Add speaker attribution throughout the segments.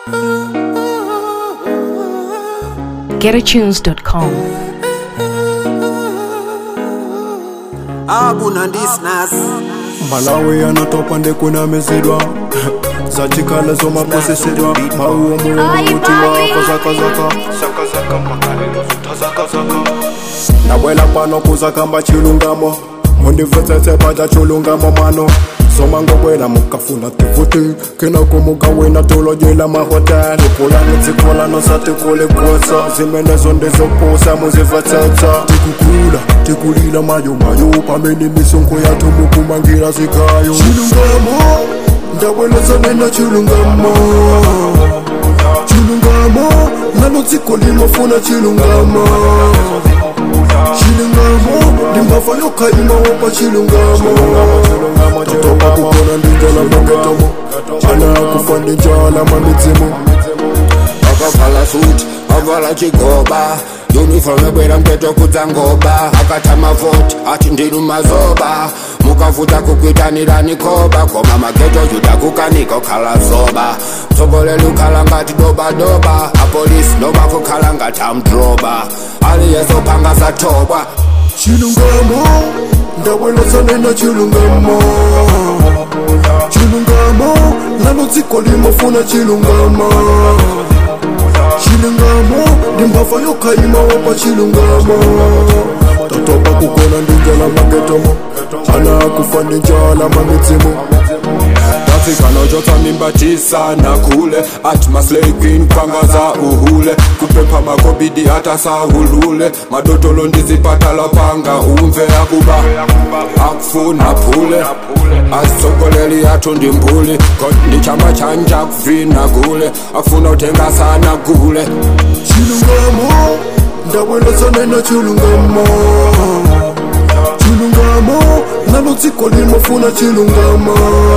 Speaker 1: getatunes.com.
Speaker 2: akuna ndisnas
Speaker 3: malawi anatopa ndikunamizidwa zachikale zomaposisidwa mauwo muwomutiwa kozakazaka zakazaka makalelo zutazakazaka nabwela pano kuzakamba chilungamo mundivetsetse paja chilungamo mano somangobwela mukafuna tivuti kinako mukawina tulojela mahoteli kulani dzikolano satikulikutsa zimenezo ndizopusa muzivetsetse tikukula tikulila mayomayo pamene misungo yathu mukumangira zikayo chilungamo ndabweleza nena chilungamo chilungamo nalo dziko limafuna chilungamo chilungamo ndimbava yokhaima wopa chilungamo totopa kukona ndinjala maketomo ana kufa ndinjala mamidzimu
Speaker 4: akavala suti avala chigoba uniform ebwera mteto kudzangoba akatama voti ati ndinu mazoba mukavuta kukuitanirani koba koma mageto juda kukanika ukhala zoba mtsogoleri ukhala ngati dobadoba apolisi noba kukhala ngati amdroba aliyezopanga zatobwa
Speaker 3: chilungamo ndabweleza nena chilungamo chilungamo nalo dziko limafuna chilungamo chilungamo ndimbava yokhaima wopa chilungamo totopa kukona ndinjala magetomo ana kufa ndinjala mamidzimu
Speaker 5: tafikana chotsa mimba chisana kule ati maslay queen kwangaza uhule kupempha makobidi hata sahulule madotolo ndizipatala panga umve akuba akufuna phule asitsokoleli yathu ndimbuli ndichamba chanja kuvina kule akufuna uthenga sana kule
Speaker 3: chilungamo ndabweleza nena chilungamo chilungamo nalo dziko limafuna chilungamo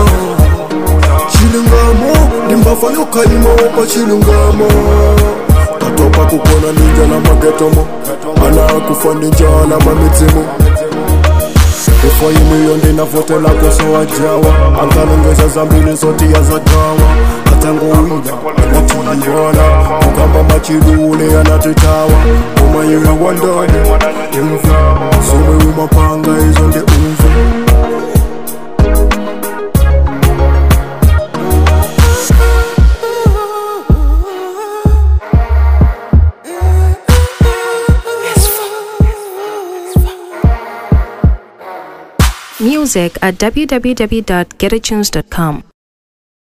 Speaker 3: chilungamo ndimbava yokhaima wopa chilungamo tatopa kukona ndinjala magetomo ana kufa ndinjala mamidzimu ifo imiyo ndinavotela koso ajawa angalongeza zambili zoti yazagawa atangowina anatiiwala kukamba machilule anatitawa umayiwe wandani imve zomwe umapanga izo ndi umve
Speaker 1: Music at www.getatunes.com.